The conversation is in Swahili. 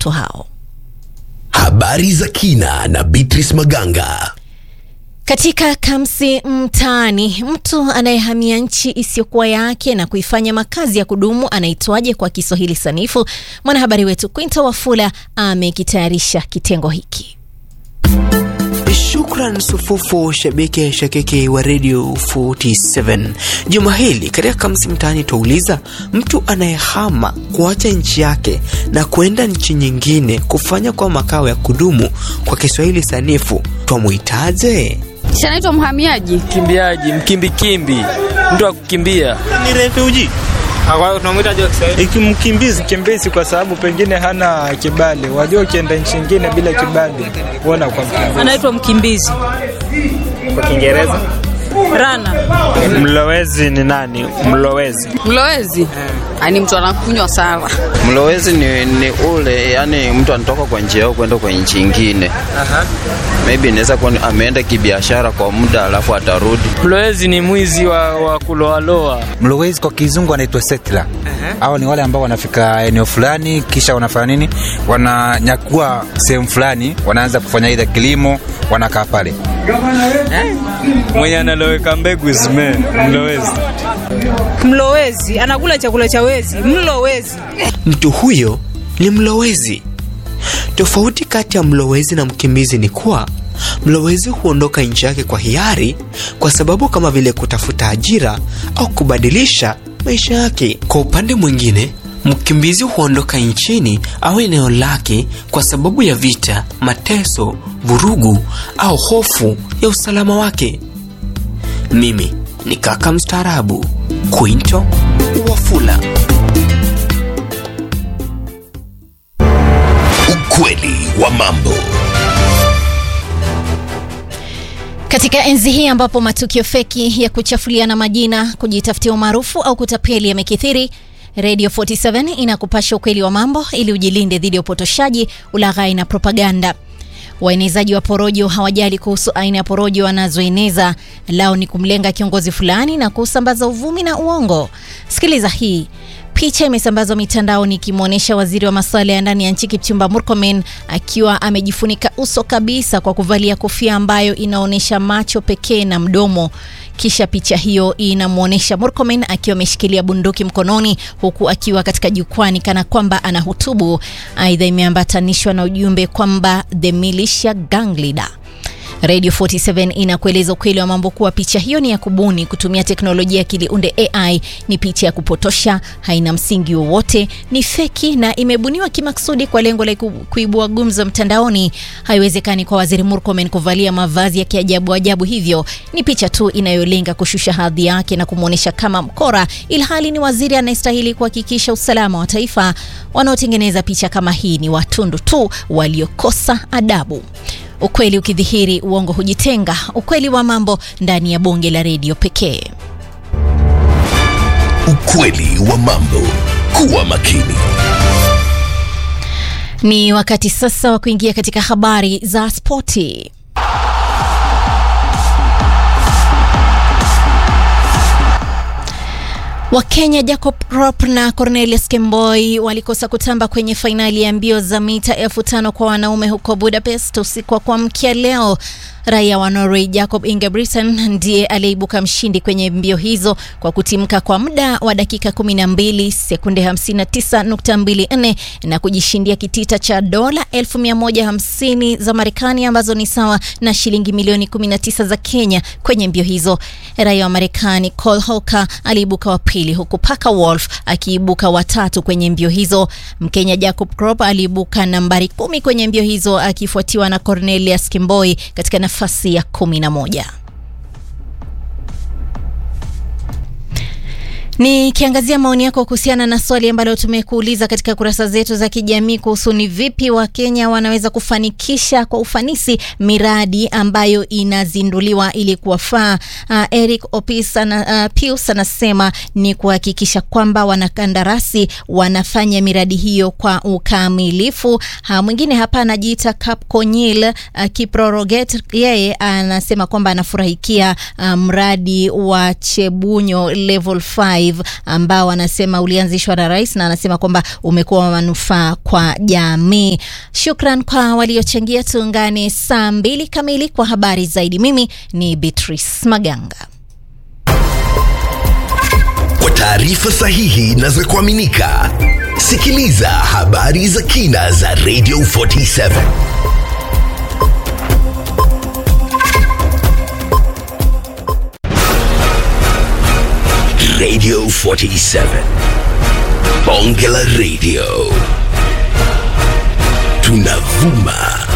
watoto hao. Habari za kina na Beatrice Maganga. Katika Kamsi Mtaani, mtu anayehamia nchi isiyokuwa yake na kuifanya makazi ya kudumu anaitwaje kwa Kiswahili sanifu? Mwanahabari wetu Quinto Wafula amekitayarisha kitengo hiki. Shukran sufufu shabiki shakiki wa Radio 47. Juma hili katika Kamsi Mtaani twauliza mtu anayehama kuacha nchi yake na kwenda nchi nyingine kufanya kwa makao ya kudumu kwa Kiswahili sanifu twamwitaje? Si anaitwa mhamiaji, Mkimbiaji, mkimbikimbi, mtu wa kukimbia. ni refugee Tunamwita je Kiswahili? ikimkimbizi kimbizi kwa sababu pengine hana kibali. Wajua, ukienda nchi nyingine bila kibali huona kwa mkimbizi. anaitwa mkimbizi Kwa Kiingereza? rana. Mlowezi ni nani? Mlowezi mlowezi ani mtu anakunywa sawa. Mlowezi ni, ni ule yani mtu anatoka kwa nchi yao kwenda kwa nchi ingine. Maybe inaweza kuwa ameenda kibiashara kwa muda alafu atarudi. Mlowezi ni mwizi wa, wa kuloaloa. Mlowezi kwa kizungu anaitwa settler. Hao ni wale ambao wanafika eneo fulani kisha wanafanya nini? Wananyakua sehemu fulani, wanaanza kufanya ile kilimo, wanakaa pale. Mwenye analoweka mbegu zime mlowezi. Mlowezi anakula chakula cha wezi, mlowezi. Mtu huyo ni mlowezi. Tofauti kati ya mlowezi na mkimbizi ni kuwa mlowezi huondoka nchi yake kwa hiari, kwa sababu kama vile kutafuta ajira au kubadilisha maisha yake. Kwa upande mwingine, mkimbizi huondoka nchini au eneo lake kwa sababu ya vita, mateso, vurugu au hofu ya usalama wake. Mimi ni kaka mstaarabu Quinto Wafula. Ukweli wa mambo. Katika enzi hii ambapo matukio feki ya kuchafuliana majina, kujitafutia umaarufu au kutapeli yamekithiri, Radio 47 inakupasha ukweli wa mambo ili ujilinde dhidi ya upotoshaji, ulaghai na propaganda. Waenezaji wa porojo hawajali kuhusu aina ya porojo wanazoeneza, lao ni kumlenga kiongozi fulani na kusambaza uvumi na uongo. Sikiliza hii. Picha imesambazwa mitandaoni ikimwonyesha waziri wa masuala ya ndani ya nchi Kipchumba Murkomen akiwa amejifunika uso kabisa kwa kuvalia kofia ambayo inaonyesha macho pekee na mdomo. Kisha picha hiyo inamwonyesha Murkomen akiwa ameshikilia bunduki mkononi huku akiwa katika jukwani kana kwamba anahutubu. Aidha, imeambatanishwa na ujumbe kwamba the militia gang leader. Radio 47 inakueleza ukweli wa mambo kuwa picha hiyo ni ya kubuni kutumia teknolojia ya akili unde AI. Ni picha ya kupotosha, haina msingi wowote, ni feki na imebuniwa kimaksudi kwa lengo la ku- kuibua gumzo mtandaoni. Haiwezekani kwa waziri Murkomen kuvalia mavazi ya kiajabu ajabu hivyo. Ni picha tu inayolenga kushusha hadhi yake na kumwonyesha kama mkora, ilhali ni waziri anayestahili kuhakikisha usalama wa taifa. Wanaotengeneza picha kama hii ni watundu tu waliokosa adabu. Ukweli ukidhihiri, uongo hujitenga. Ukweli wa mambo ndani ya bonge la redio pekee. Ukweli wa mambo. Kuwa makini. Ni wakati sasa wa kuingia katika habari za spoti. Wakenya Jacob Krop na Cornelius Kemboi walikosa kutamba kwenye fainali ya mbio za mita elfu tano kwa wanaume huko Budapest usiku wa kuamkia leo. Raia wa Norway Jacob Ingebrigtsen ndiye aliyeibuka mshindi kwenye mbio hizo kwa kutimka kwa muda wa dakika 12 sekunde 59.24 na kujishindia kitita cha dola 1150 za Marekani ambazo ni sawa na shilingi milioni 19 za Kenya kwenye mbio hizo. Raia wa Marekani Cole Hauker aliibuka wa pili huku Parker Wolf akiibuka watatu kwenye mbio hizo. Mkenya Jacob Krop aliibuka nambari kumi kwenye mbio hizo akifuatiwa na Cornelius Kimboi katika nafasi ya kumi na moja. Nikiangazia maoni yako kuhusiana na swali ambalo tumekuuliza katika kurasa zetu za kijamii kuhusu ni vipi Wakenya wanaweza kufanikisha kwa ufanisi miradi ambayo inazinduliwa ili kuwafaa. Uh, Eric Opis ana, uh, Pius anasema ni kuhakikisha kwamba wanakandarasi wanafanya miradi hiyo kwa ukamilifu. Uh, mwingine hapa anajiita Kapkonyil uh, Kiproroget, yeye anasema kwamba anafurahikia uh, mradi wa Chebunyo level 5 Drive ambao anasema ulianzishwa na rais na anasema kwamba umekuwa wa manufaa kwa jamii. Shukran kwa waliochangia. Tuungane saa mbili kamili kwa habari zaidi. Mimi ni Beatrice Maganga. Kwa taarifa sahihi na za kuaminika, sikiliza habari za kina za Radio 47. Radio 47. Bonge la Radio. Tunavuma